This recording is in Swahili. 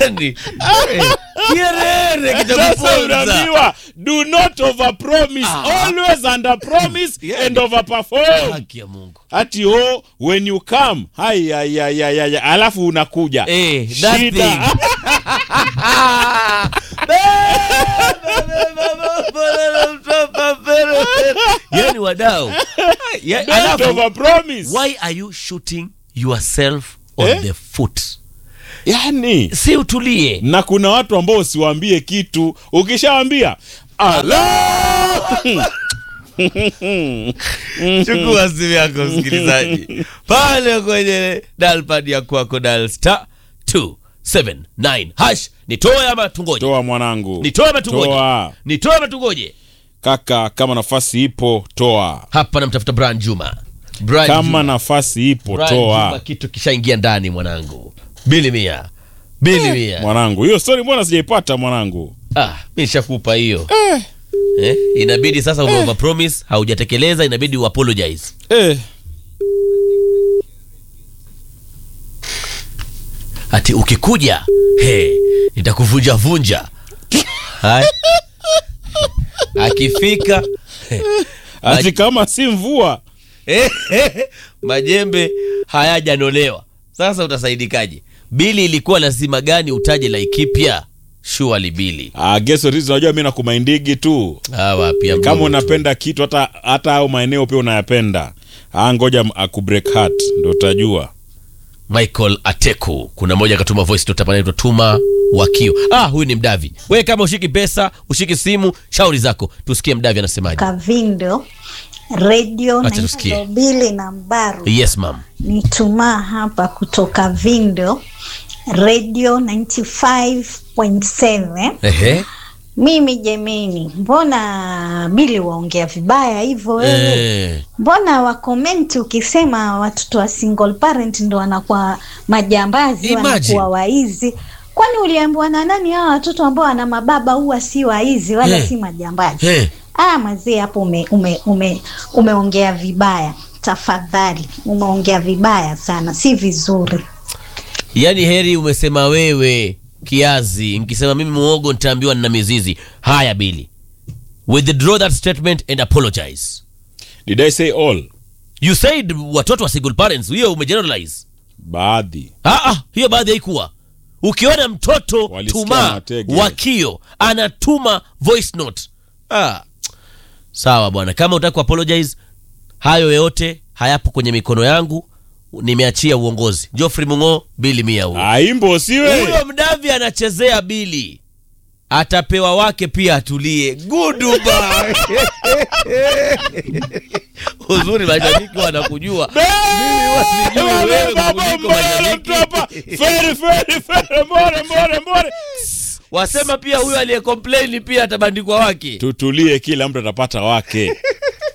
yani eh, kierere Sasa kitakuponza unaambiwa do not overpromise always under promise Yeah. and overperform haki ya Mungu ati oh when you come hai ya ya ya ya, ya. alafu unakuja eh that Shida. thing yani wadau Ya- don't alafu overpromise why are you shooting yourself on Eh? the foot yani si utulie na kuna watu ambao usiwaambie kitu ukishawambia ala chukua simu yako msikilizaji pale kwenye dalpad ya kwako dal star 279 hash nitoe ama tungoje toa mwanangu nitoe ama tungoje toa nitoe ama tungoje kaka kama nafasi ipo toa hapa namtafuta Brian Juma Brian kama Juma. nafasi ipo Brian Juma toa kitu kishaingia ndani mwanangu bili mia bili mia mwanangu hiyo stori mbona sijaipata mwanangu ah mi nishakupa hiyo eh, inabidi sasa ume promise haujatekeleza inabidi uapologize eh. ati ukikuja he nitakuvunja vunja Haya. akifika ati kama si mvua eh, majembe hayajanolewa sasa utasaidikaje bili ilikuwa lazima gani utaje laikipya shuali bili Ah, geso hizi unajua mi nakumaindigi tu hawa pia kama mdogo tu. unapenda kitu hata hata au maeneo pia unayapenda ah, ngoja m- akubreak heart ndo utajua michael ateku kuna mmoja akatuma voice note hapa anaitwa tuma wakio ah huyu ni mdavi wewe kama ushiki pesa ushiki simu shauri zako tusikie mdavi anasemaje Kavindo redio Acha tusikie. naitwa Bili na Mbaru yes mam nitumaa hapa kutoka Vindo redio 95.7 ehe mimi jemeni mbona Bili waongea vibaya hivyo wewe eh mbona wakomenti ukisema watoto wa single parent ndo wanakuwa majambazi Imagine. wanakuwa waizi kwani uliambiwa na nani hawa watoto ambao wana mababa huwa si waizi wala Eh. si majambazi eh ah mazee hapo ume, ume, ume, umeongea vibaya tafadhali umeongea vibaya sana si vizuri yaani heri umesema wewe kiazi nkisema mimi muogo nitaambiwa nina mizizi haya bili withdraw that statement and apologize did i say all you said watoto wa single parents hiyo umegeneralize baadhi ah, ah, hiyo baadhi haikuwa ukiona mtoto Walisikia tuma matege. wakio anatuma voice note ah. sawa bwana kama utaki kuapologize hayo yote hayapo kwenye mikono yangu nimeachia uongozi joffrey mungo bili mia huyo aimbo siwe huyo mdavi anachezea bili atapewa wake pia atulie guduba uzuri mashabiki wanakujua mimi wasijui wewe kuliko mashabiki Fere, fere, fere, more, more, more. wasema pia huyo aliyecomplain pia atabandikwa wake tutulie kila mtu atapata wake